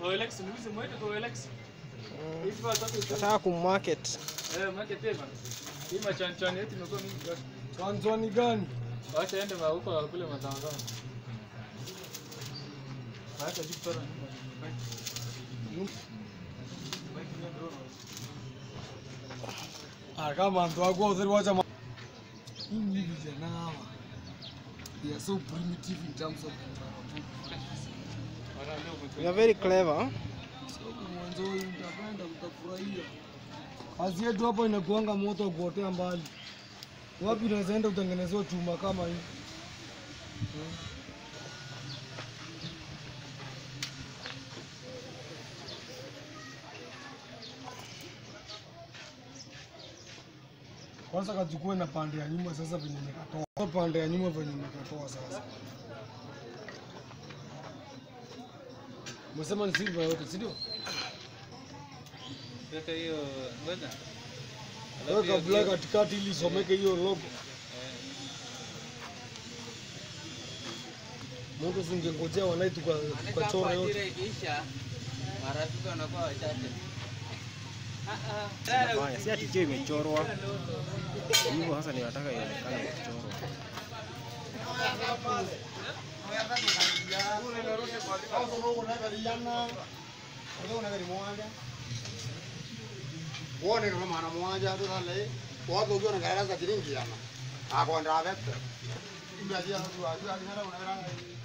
OLX muuze mwende kwa OLX. Hivi wataka Nataka kummarket. eh market tena. Hii machanchani yetu imekuwa mingi kwa. Chanzwani gani? Wacha ende ma huko kule mazao. Wacha jibu sana. Ah, kama antu wako utheri wacha ma... Hii ni vijana hawa. They are so primitive in terms of You are very clever. mwanzo hii mtapenda mtafurahia. Kazi yetu hapa inakuanga moto wa kuotea mbali. Wapi unaweza enda utengenezewe chuma kama hii? Kwanza kachukue na pande ya nyuma sasa venye nimekatoa. Pande ya nyuma venye nimekatoa sasa. Umesema ni silver yote, si ndio? Weka hiyo ngoja. Weka black katikati ili isomeke hiyo logo. Mungu singengojea wanai tuka- tukachora yote. ikiisha marafiki wanakuwa wachache. Hapana, si ati hiyo imechorwa. Hivyo sasa ninataka ionekane kuchorwa. wone no mana mwanja tu thale wotho gyo na gara za tiringi yana akonda vete imya dia tu aju aju hara una gara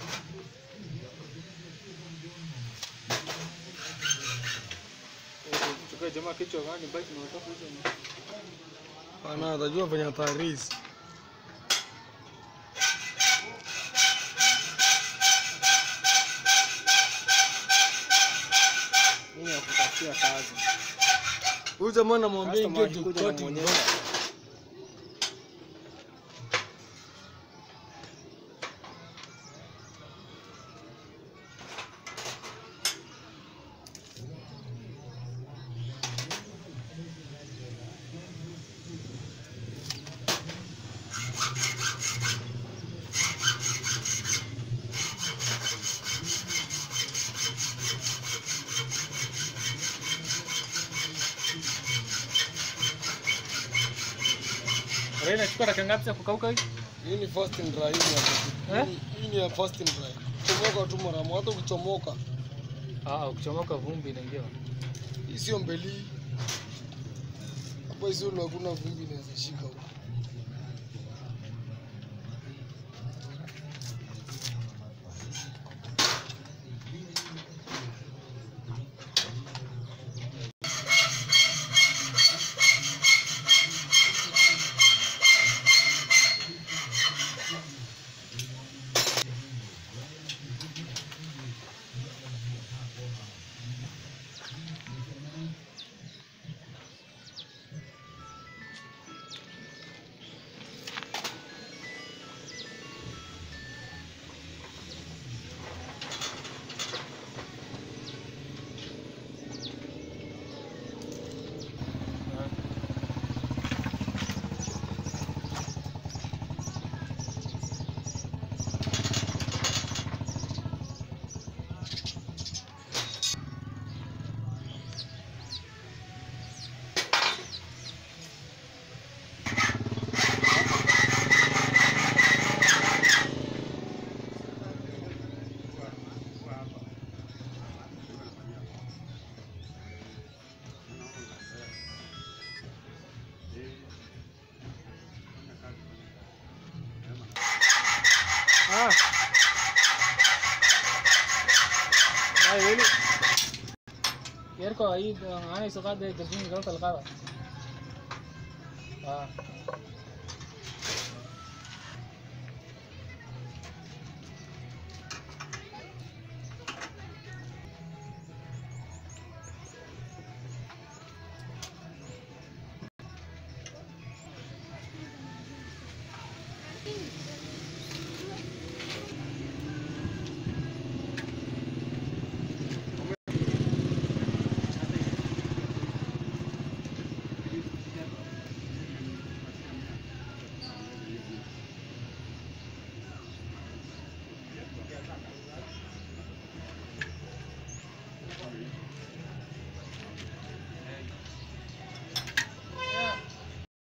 Chukua jamaa kichwa gani baki na watoto hizo. Ana atajua venye atarisi. Mimi nakutafutia kazi. Huyu jamaa namwambia Customer ingie akikuja jukoti. namuonyesha. Raina chukua dakika ngapi za kukauka hii? Hii ni first and dry hii ni ya- Eh? hii- Hii ni ya first and dry. Chomoka tu mara moja, hata ukichomoka. Ah, ukichomoka vumbi inaingia. Hii sio mbeli. Hapa hizo hakuna vumbi inaweza shika huko. Ah. Ay, really? Yerko hii ana isokade kazini kama talqada. Ah.